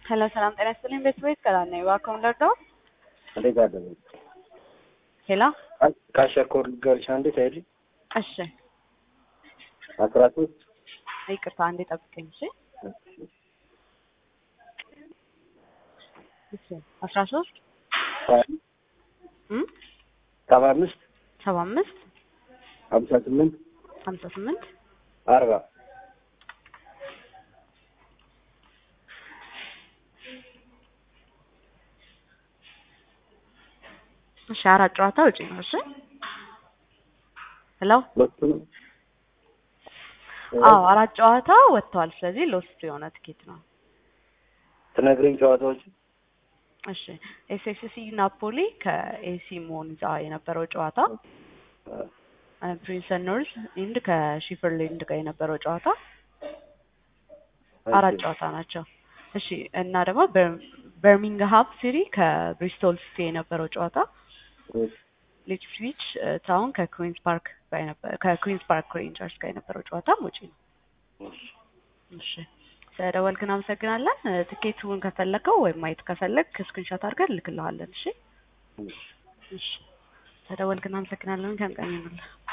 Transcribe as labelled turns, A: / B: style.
A: ሄሎ ሰላም ጤና ይስጥልኝ። ቤት ቤት ቀላል ነኝ። እባክዎን ልርዳዎ?
B: እንዴት አደረጉ?
A: ሄሎ
B: ካሸኮር ልንገርሽ አንዴ ታይልኝ
A: እሺ፣
B: አስራ ሶስት
A: ይቅርታ አንዴ ጠብቀኝ። እሺ እሺ፣ አስራ ሶስት እም
B: ሰባ አምስት
A: ሰባ አምስት
B: ሀምሳ ስምንት
A: ሀምሳ ስምንት
B: አርባ
A: እሺ፣ አራት ጨዋታ ውጪ ነው። እሺ ሄሎ
B: ሁለቱም
A: አዎ አራት ጨዋታ ወጥተዋል። ስለዚህ ሎስት የሆነ ትኬት ነው።
B: ትነግረኝ ጨዋታዎች
A: እሺ ኤስኤስሲ ናፖሊ ከኤሲ ሞንዛ የነበረው ጨዋታ ፕሪንሰን ኖርዝ ኢንድ ከሺፈርሌንድ ጋር የነበረው ጨዋታ አራት ጨዋታ ናቸው። እሺ እና ደግሞ በርሚንግሃም ሲሪ ከብሪስቶል ሲቲ የነበረው ጨዋታ ሊፕስዊች ታውን ከኩዊንስ ፓርክ ጋር የነበረ ከኩዊንስ ፓርክ ሬንጀርስ ጋር የነበረው ጨዋታ ውጪ ነው። እሺ ስለደወልክ እናመሰግናለን። ትኬቱን ከፈለከው ወይም ማየት ከፈለግ ስክሪንሾት አድርገን እንልክልሃለን። እሺ እሺ ስለደወልክ እናመሰግናለን። ከንቀን ይኑልህ